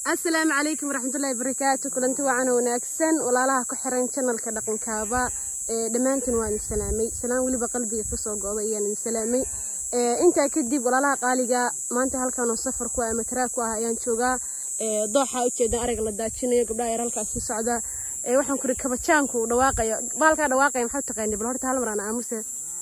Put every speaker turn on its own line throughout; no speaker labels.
asalaamu calaykum waraxmatullahi barakaatu kulanti wacan wanaagsan walaalaha ku xiran janalka dhaqankaaba dhammaantiin waa idin salaamay salaan weliba qalbiga kasoo go-da ayaan idin salaamay intaa kadib walaalaha qaaliga maanta halkan oo safar ku ah ama taraag ku ah ayaan joogaa dooxa ujeedan arag la daajinayo gabdhaha yar halkaas sii socda waxaan kuri kabajaanku dhawaaqayo baalkaa dhawaaqaya maxaa taqaani bal horta hal maraan aamuse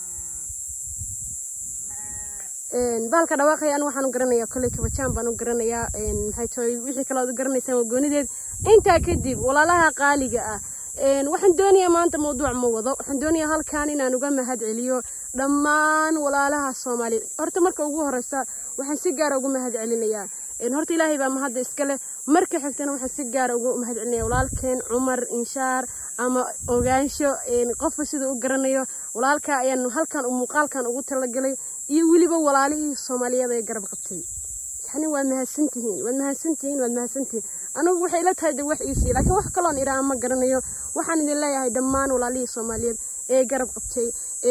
baalka dhawaaqaya anigu waxaan u garanayaa kolley kabajaan baan u garanayaa maxay tahay wixii kale aad u garanaysaan waa goonideed intaa kadib walaalaha qaaliga ah waxaan doonayaa maanta mawduuc ma wado waxaan doonayaa halkan inaan uga mahad celiyo dhammaan walaalaha soomaaliyeed horta marka ugu horeysa waxaan si gaara ugu mahad celinayaa horta ilaahay baa mahadda iska leh marka xigtana waxaan si gaara ugu mahad celinaya walaalkeen cumar inshaar ama ogaansho qofka siduu u garanayo walaalka ayaan halkan muuqaalkan ugu talagalay iyo weliba walaalihii soomaaliyeed ee garab qabtay yani waad mahadsantihiin waad mahadsantihiin waad mahadsantihiin anigu waxay ila tahay de wax iisii laakiin wax kaloon iraa ma garanayo waxaan idin leeyahay dhammaan walaalihii soomaaliyeed ee garab qabtay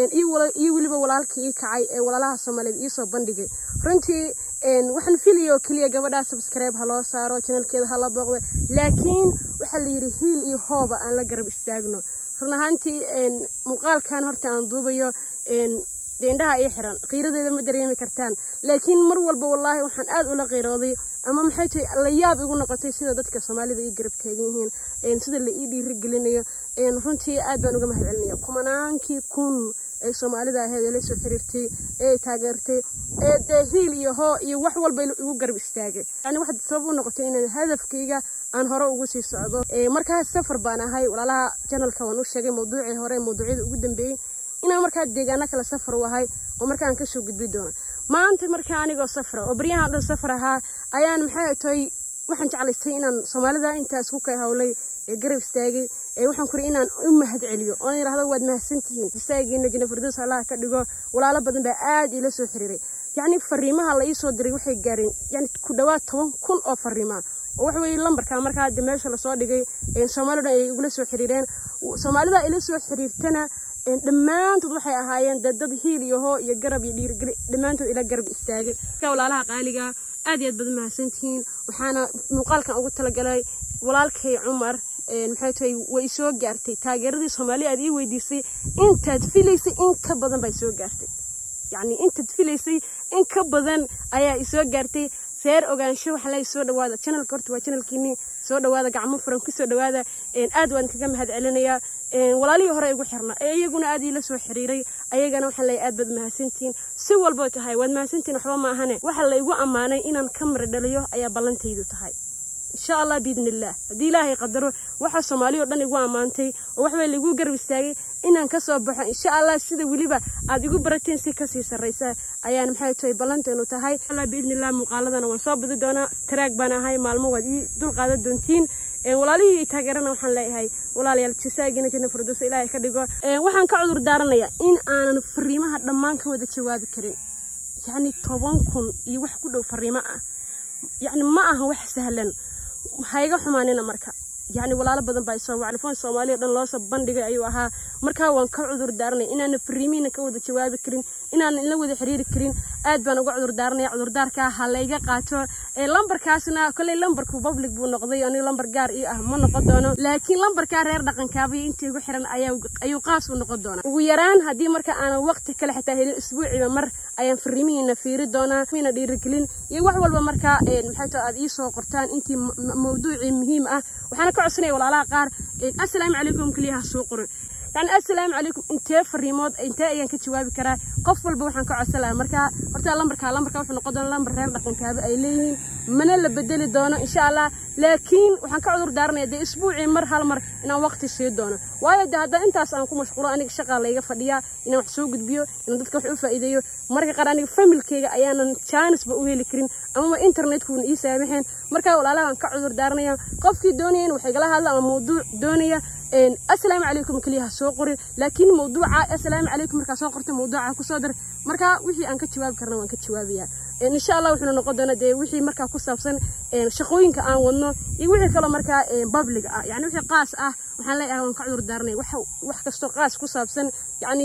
iyo weliba walaalkii ii kacay ee walaalaha soomaaliyeed iisoo bandhigay runtii waxaan filayo keliya gabadhaa subscribe ha loo saaro janalkeeda ha la booqdo laakiin waxaa la yidhi hiil iyo hooba aan la garab istaagno run ahaantii muuqaalkan horta aan duubayo deendhaha ii xiran qiiradeeda ma dareemi kartaan laakiin mar walba wallaahi waxaan aad ula qiirooday ama maxay tahay la yaab igu noqotay sida dadka soomaalida ii garab taagan yihiin sida la ii dhiirigelinayo runtii aad baan uga mahad celinaya kumanaankii kun ee soomaalida ahayd ee la soo xiriirtay ee taageertay ee dee hiil iyo hoo iyo wax walba igu garab istaagay yani waxaad sabab u noqotay inaan hadafkayga aan hore ugu sii socdo markaas safar baan ahay walaalaha janalka waan u sheegay mawduucii hore mawduucyada ugu dambeeyey inaan markaa deegaano kale safar u ahay oo markaan kasoo gudbi doono maanta markaa anigoo safra oo baryahan dhan safar ahaa ayaan maxay tahay waxaan jeclaystay inaan soomaalida intaas ku kay hawlay ee garab istaagay ee waxaan kuri inaan u mahad celiyo oon yidhahdo waad mahadsantihiin istaagiina jina firdows allaha ka dhigo walaalo badan baa aad iila soo xiriiray yacni fariimaha la ii soo diray waxay gaareen yani ku dhowaad toban kun oo fariimaa oo waxa weeye lambarka markaa de meesha lasoo dhigay soomaalida ay igula soo xiriireen soomaalida ila soo xiriirtana dhammaantood waxay ahaayeen dee dad hiil iyo hoo iyo garab iyo dhiirigeli dhammaantood ila garab istaagay walaalaha qaaliga aad iyo aad baad mahadsantihiin waxaana muuqaalkan ugu talagalay walaalkay cumar maxay tahay way soo gaartay taageeradii soomaaliya aad ii weydiisay intaad filaysay in ka badan baa soo gaartay yacni intaad filaysay in ka badan ayaa isoo gaartay seer ogaansho waxa lay soo dhawaada janalka horta waa janalkiinii soo dhawaada gacmo furan kusoo dhawaada aad waan kaga mahad celinayaa walaalihii hore igu xirna ee iyaguna aad iila soo xiriiray ayagana waxaan leeyahay aad baad mahadsantihiin si walboo tahay waad mahadsantihiin waxba ma ahane waxa la igu ammaanay inaan ka mara dhaliyo ayaa ballantaydu tahay insha allah biidni illaah haddii ilaahay qadaro waxaa soomaaliya o dhan igu ammaantay oo waxbay laigu garab istaagay inaan kasoo baxo insha allah sida weliba aad igu barateen si kasii sarraysa ayaan maxay tahay ballanteenu tahay allah biidni illah muuqaaladana waan soo badi doonaa taraag baan ahay maalmo waad ii dulqaadan doontiin walaalihii taageerana waxaan leeyahay walaalayaal jasaagiina janna firdowsa ilaahay ka dhigo waxaan ka cudur daaranayaa in aanan fariimaha dhammaan ka wada jawaabi karin yacni toban kun iyo wax ku dhow fariimo ah yacni ma aha wax sahlan hayga xumaanina marka yacni walaalo badan baa isoo waclifoon soomaaliya o dhan loosoo bandhigay ayuu ahaa markaa waan ka cudur daaranaya inaana fariimihiina ka wada jawaabi karin inaanan la wada xiriiri karin aad baan uga cudur daaranaya cudurdaarkaa ha layga qaato lambarkaasna kolley lambarku public buu noqday aniga lambar gaar ii ah ma noqon doono laakiin lambarkaa reer dhaqankaaba iyo intii igu xiran ayuu qaas u noqon doonaa ugu yaraan haddii marka aanan waqti kale xitaa helin isbuuciba mar ayaan fariimihiina fiiri doonaa miina dhiirigelin iyo wax walba markaa maxay tao aad iisoo qortaan intii mawduucii muhiim ah waxaana ka codsanaya walaalaha qaar assalaamu calaykum keliya ha soo qorin yani assalaamu calaykum intee fariimood intee ayaan ka jawaabi karaa qof walba waxaan ka codsan lahaa markaa horta lambarka lambarka wuxuu noqon doona lambar reer dhaqankaaba ay leeyihiin mana la bedeli doono insha allah laakiin waxaan ka cudur daaranaya dee isbuucii mar hal mar inaan waqti sii doono waayo de haddana intaas aan ku mashquulo aniga shaqaa layga fadhiyaa inaan wax soo gudbiyo inaan dadka wax u faa'iideeyo marka qaar aniga familkeyga ayaanan jaanisba u heli karin amaba internetkuuna ii saamaxeen markaa walaalaha aan ka cudur daaranaya qofkii doonaya in wax igala hadla ama mawduuc doonaya assalaamu calaykum keliya ha soo qorin laakiin mawduuca assalaamu calaykum markaa soo qorta mawduuca kusoo dar markaa wixii aan ka jawaabi karna waan ka jawaabayaa insha allah wuxuuna noqon doona dee wixii markaa ku saabsan shaqooyinka aan wadno iyo wixii kaloo markaa public ah yani wixii qaas ah waxaan leeyahay waan ka cudur daaranay wax kastoo qaas ku saabsan yacni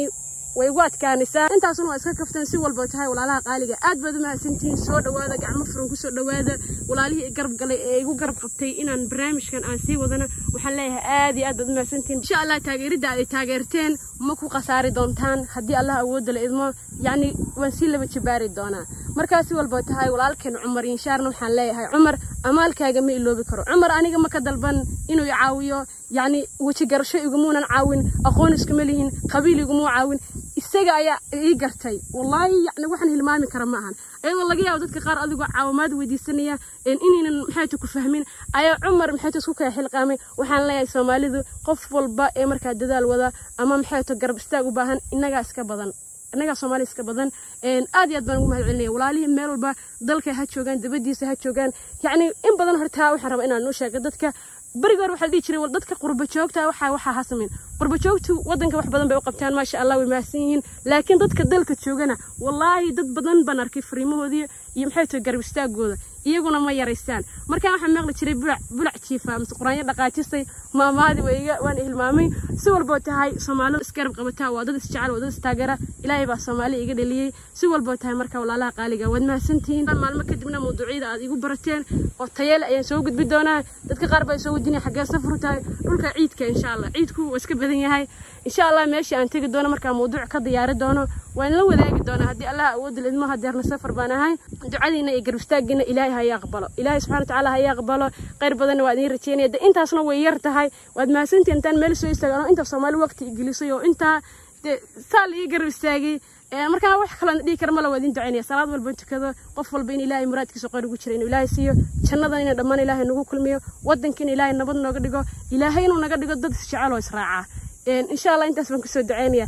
way igu adkaanaysaa intaasuna waa iska kafteen si walba tahay walaalaha qaaliga aad baad u mahadsantihiin soo dhawaada gacmo furan kusoo dhawaada walaalihii i garab galay ee igu garab qabtay inaan barnaamijkan aan sii wadana waxaan leeyahay aad iyo aad baad u mahadsantihiin insha allah taageeridda ay taageerteen ma ku khasaari doontaan haddii allah awoodda la idmo yacni waan sii laba jabaari doonaa markaa si walba tahay walaalkeen cumar inshaarna waxaan leeyahay cumar amaalkaaga ma iloobi karo cumar aniga ma ka dalban inuu i caawiyo yacni weji garasho igumuunan caawin aqoon iskuma lihin qabiil igumuu caawin isaga ayaa ii gartay wallaahi yacni waxaan hilmaami kara ma ahan ayadoo laga yaabo dadka qaar adigoo caawimaad weydiisanaya inaynan maxayta ku fahmin ayaa cumar maxayta isku kala xilqaamay waxaan leeyahay soomaalidu qof walba ee markaa dadaal wada ama maxayta garab istaag u baahan innagaa iska badan innagaa soomaaliya iska badan aad iyo aad baan ugu mahad celinaya walaalihii meel walba dalka ha joogaan dabadiisa ha joogaan yacni in badan hortaa waxaan rabaa inaan u sheego dadka beriga hore waxaa la dhihi jiray dadka qurba joogta waxaa waxaa ha samayn qurba joogtu waddanka wax badan bay u qabtaan maasha allah way mahadsan yihiin laakiin dadka dalka joogana wallaahi dad badan baan arkay fariimahoodii iyo maxay tahay garab istaagooda iyaguna ma yaraystaan markaa waxaan maqli jiray bulac bulac jiifa mise quraanyo dhaqaajistay maamaadi wayga waan hilmaamay si walboo tahay soomaalidu isgarab qabataa waa dad isjecel waa dad istaageera ilaahay baa soomaali iga dhaliyey si walboo tahay marka walaalaha qaaliga waad mahadsantihiin maalmo kadibna mawduucyada aad igu barateen oo tayeel ayaan soo gudbi doonaa dadka qaar baa soo weydiinaya xaggee safru tahay dhulka ciidka insha allah ciidku waa iska badan yahay insha allah meeshii aan tegi doono markaa mawduuc ka diyaari doono waan la wadaagi doonaa haddii allah awoodda lidmo hadeerna safar baan ahay ducadiina iyo garab istaaggiina ilaahay ha ii aqbalo ilaahay subxana watacaala ha ii aqbalo khayr badanna waa idiin rajeynaya de intaasna way yar tahay waad mahadsantihin intaan meel soo istaagan oo inta soomaali waqti igelisay oo intaa de saa la ii garab istaagay markaa wax kaloo dhihi kara mala waa idin ducaynaya salaad walba tukado qof walba in ilaahay muraadkiisa qori ugu jira inuu ilaahay siiyo jannadan ina dhammaan ilaahay nagu kulmiyo waddanka in ilaahay nabad nooga dhigo ilaahay inuu naga dhigo dad isjecel oo israaca insha allah intaas baan kusoo ducaynaya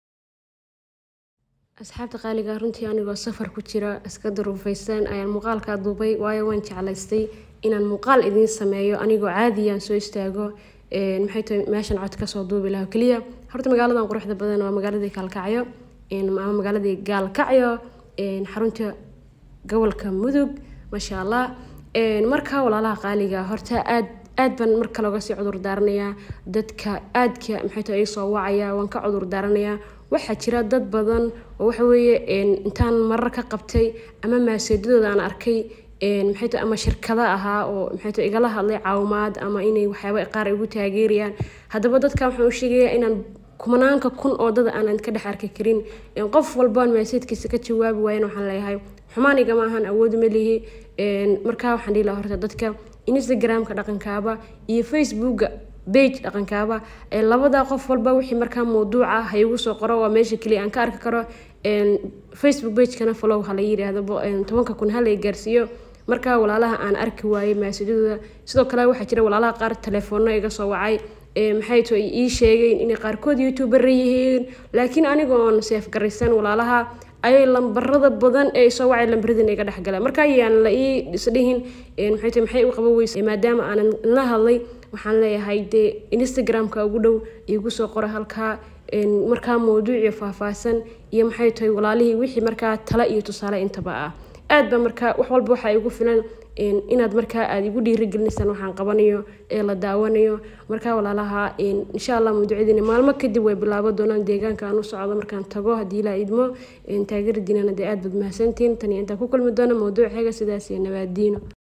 asxaabta qaaliga runtii anigoo safar ku jira iska daruufaysan ayaan muuqaalkaa duubay waayo waan jeclaystay inaan muuqaal idiin sameeyo anigoo caadiyaan soo istaago maxay tahay meeshan cod kasoo duubi laha keliya horta magaaladan quruxda badan waa magaaladii kaalkacyo ama magaaladii gaalkacyo xarunta gobolka mudug maasha allah marka walaalaha qaaliga horta aad aad baan marka looga sii cudur daaranayaa dadka aadka maxay tahay ay soo wacaya waan ka cudur daaranayaa waxaa jira dad badan oo waxa weeye intaan marar ka qabtay ama maaseedadooda aan arkay maxay tahay ama shirkada ahaa oo maxay tahay igala hadlay caawimaad ama inay waxyaaba qaar igu taageerayaan haddaba dadka waxaan u sheegayaa inaan kumanaanka kun oo dad aanan ka dhex arki karin qof walbaan maaseedkiisa ka jawaabi waayan waxaan leeyahay xumaan igama ahan awood ma lihi markaa waxaan dhihi lahaa horta dadka instagramka dhaqankaaba iyo facebooka bage dhaqankaaba labada qof walba wixii markaa mawduuca ha igu soo qoro waa meesha keliya aan ka arki karo facebook bagekana follow ha la yidhaahdo tobanka kun ha la gaarsiiyo markaa walaalaha aan arki waayey maasadadooda sidoo kale waxaa jira walaalaha qaar telefoonno iga soo wacay maxay to ii sheegeen inay qaarkood youtuber yihiin laakiin aniga oon seef garaysan walaalaha ayay lambarada badan ee soo wacay lambaradina iga dhexgala marka ayaan la ii isdhihin maxay tahay maxay u qaban weysa maadaama aanan la hadlay waxaan leeyahay dee instagramka ugu dhow igu soo qora halkaa markaa mawduuciyo faahfaahsan iyo maxay tahay walaalihii wixii markaa tala iyo tusaale intaba ah aad ba markaa wax walba waxaa igu filan inaad markaa aada igu dhiirigelinaysaan waxaan qabanayo ee la daawanayo markaa walaalaha insha allah mawduucyadiina maalmo kadib way bilaabo doonaan deegaanka aan u socdo markaan tago haddii ilaa idmo taageeradiinana dee aad baad mahadsantiin tani intaan ku kulmi doono mawduuc xega sidaas iyo nabaadiino